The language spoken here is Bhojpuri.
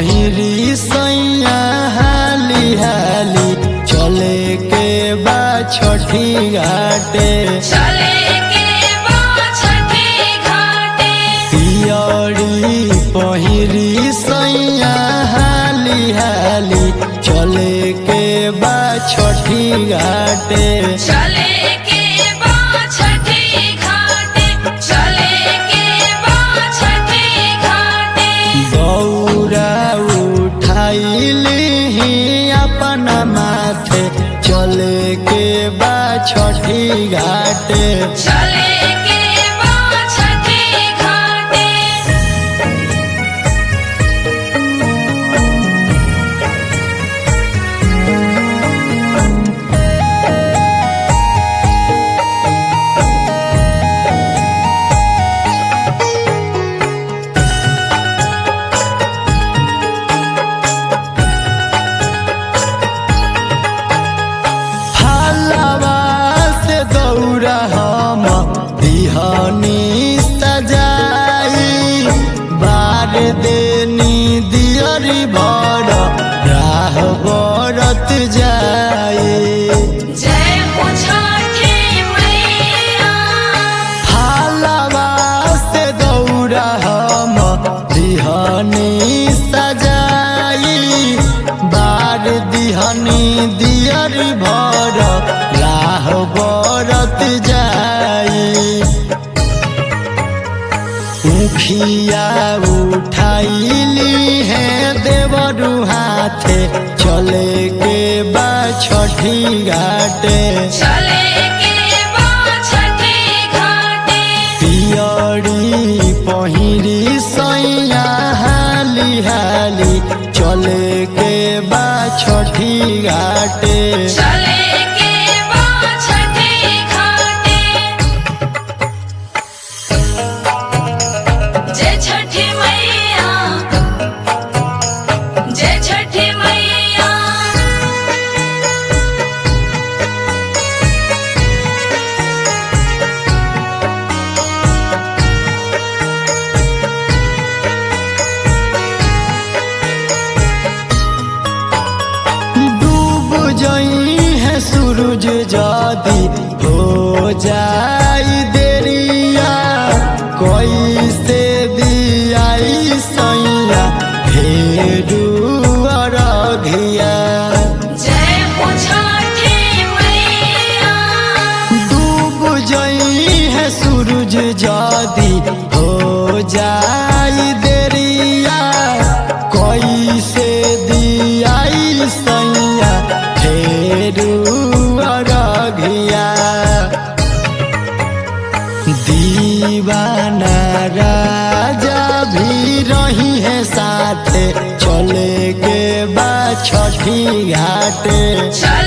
पहिरी सैया हाली हाली चले के बा छठी घाटे चले के बा छठी घाटे पियरी पहिरी सैया हाली हाली चले के बा छठी घाटे चले के बा छठी घाटे चले के बा छठी घाटे गौरा उठाइली अपना माथे चले के बा छठी घाटे चले के बा छठी घाटे फलवा से दौड़ा हम दिहनी सजाई बार देनी दियरी भर राह बरत जाई जय हो छठी मैया फलवा से दौड़ा हम दिहनी सजाई बार दिहनी दियर भर राह बरत जाई मुखिया उठाइली है देवरु हाथे चले के बा छठी घाटे चले के बा छठी घाटे पियरी पहिरी सैया हाली हाली चले के बा छठी घाटे चले के बा छठी घाटे जय छठी मैया जय छठी मैया डूब जई है सूरज जादी हो जाई देरिया कोई से दियाई सैया भेरू अरघिया जय हो छठी मैया डूब जई है सूरज जादी हो जाई देरिया कोई से दियाई सैया फेरू अरघिया दीवाना राजा भी रही है साथे चले के बा छठी घाटे चले